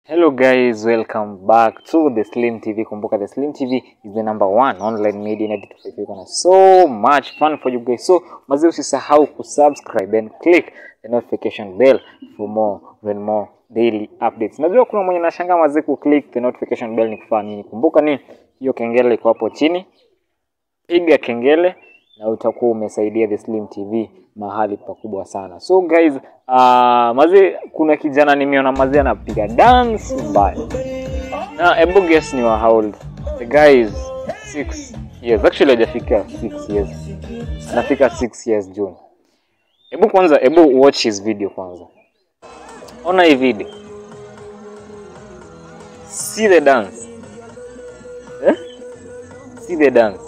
Hello guys, welcome back to the Slim TV. Kumbuka the Slim TV is the number one online media in Edited Kuna so much fun for you guys. So mazi usisahau kusubscribe and click the notification bell for more and more daily updates. Najua kuna mwenye nashangaa mazi ku click the notification bell ni kufanya nini? Kumbuka ni hiyo kengele iko hapo chini. Piga kengele na utakuwa umesaidia the Slim TV mahali pakubwa sana. So guys, uh, mazi kuna kijana nimeona mazi anapiga dance mbaya. Na hebu guess ni wa how old? The guy is 6 years. Actually hajafika 6 years. Anafika 6 years June. Hebu kwanza, hebu watch his video kwanza. Ona hii video. See the dance. Eh? See the dance.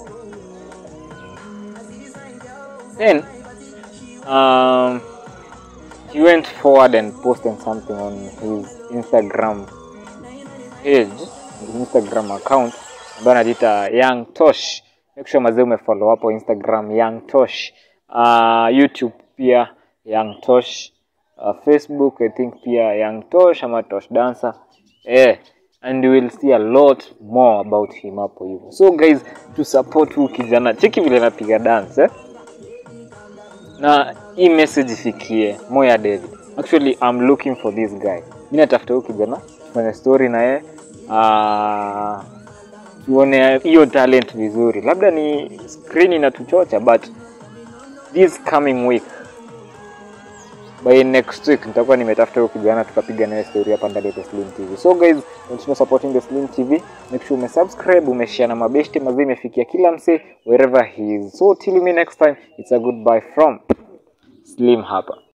Then um, he went forward and posted something on his Instagram page, his Instagram account ambayo anajiita Young Tosh. Make sure mazee umefollow hapo Instagram Young Tosh. Uh, YouTube pia Young Tosh. Uh, Facebook I think pia Young Tosh ama Tosh Dancer. Eh, and you will see a lot more about him hapo hivyo. So guys, to support huyu kijana. Cheki vile anapiga dance eh? na hii message ifikie Moya David. Actually I'm looking for this guy. Mimi natafuta huyu kijana tufanye story na yeye uh, tuone hiyo talent vizuri. Labda ni screen inatuchocha but this coming week by next week nitakuwa nimetafuta huyo kijana tukapiga naye story hapa ndani ya The Slim TV. So guys, continue supporting The Slim TV. Make sure umesubscribe, umeshare na mabeshte mazee imefikia kila msee wherever he is. So till me next time, it's a goodbye from Slim hapa.